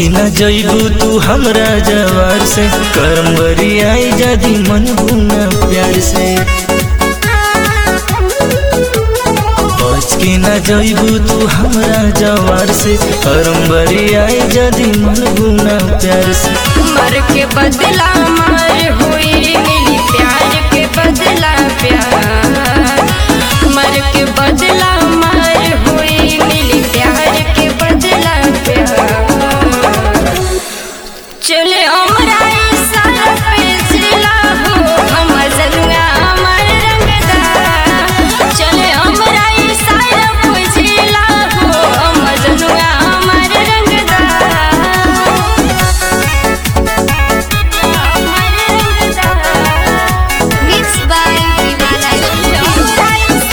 की न जइबू तू हमरा जवार से करम बरी आई जदी मन बुना प्यार से बच की न जइबू तू हमरा जवार से करम बरी आई जदी मन बुना प्यार से मर के बदला मार हुई मिली प्यार के बदला प्यार मर के बदला मार हुई मिली प्यार के बदला प्यार चले हमरा सारा पे जिला हो हम जनुआ हमर रंगदा चले हमरा सारा पे जिला हो हम जनुआ हमर रंगदा Mixed by Vivana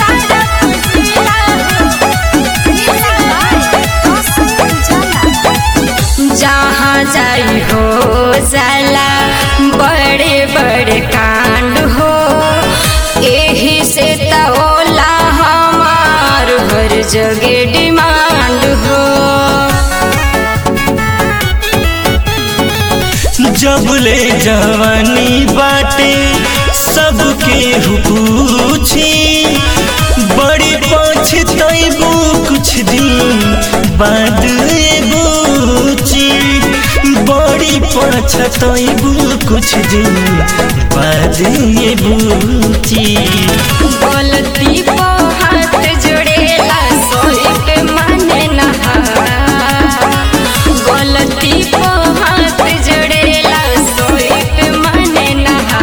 जहाँ जाई हो जाला बड़े बड़े कांड हो एही से त होला हमार हर जगह डिमांड हो जब ले जवानी बाटे सबके पूछी बड़ी पछतैबू कुछ दिन बाद बूची बड़ी पछतैबू कुछ दिन बाद ये बूची गलती को हाथ जोड़ेला सोई पे माने नहा गलती को हाथ जोड़ेला सोई पे माने नहा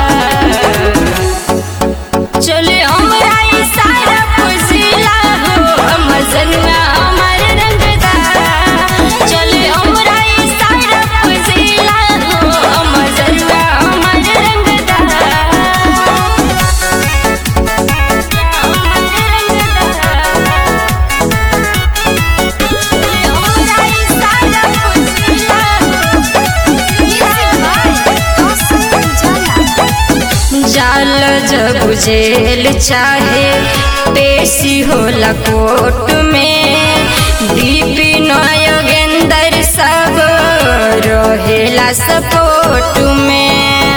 चले हमरा ई सारा पुजिला हो हम जनुआ हमर रंगदा चले हमरा ई सारा पुजिला हो हम जनुआ हमर रंगदा जाल जब जेल चाहे पेशी होला कोर्ट में दीपी नयगेंदर सब रहेला सपोर्ट में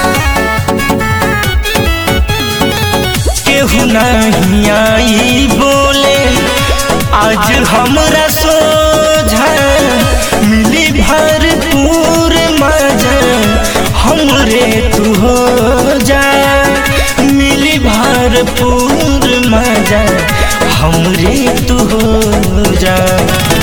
केहू नहीं आई बोले आज हमरा सोझा मिली भरपूर मजा हमरे तू हो जा मिली भरपूर मजा हमरे तू हो जा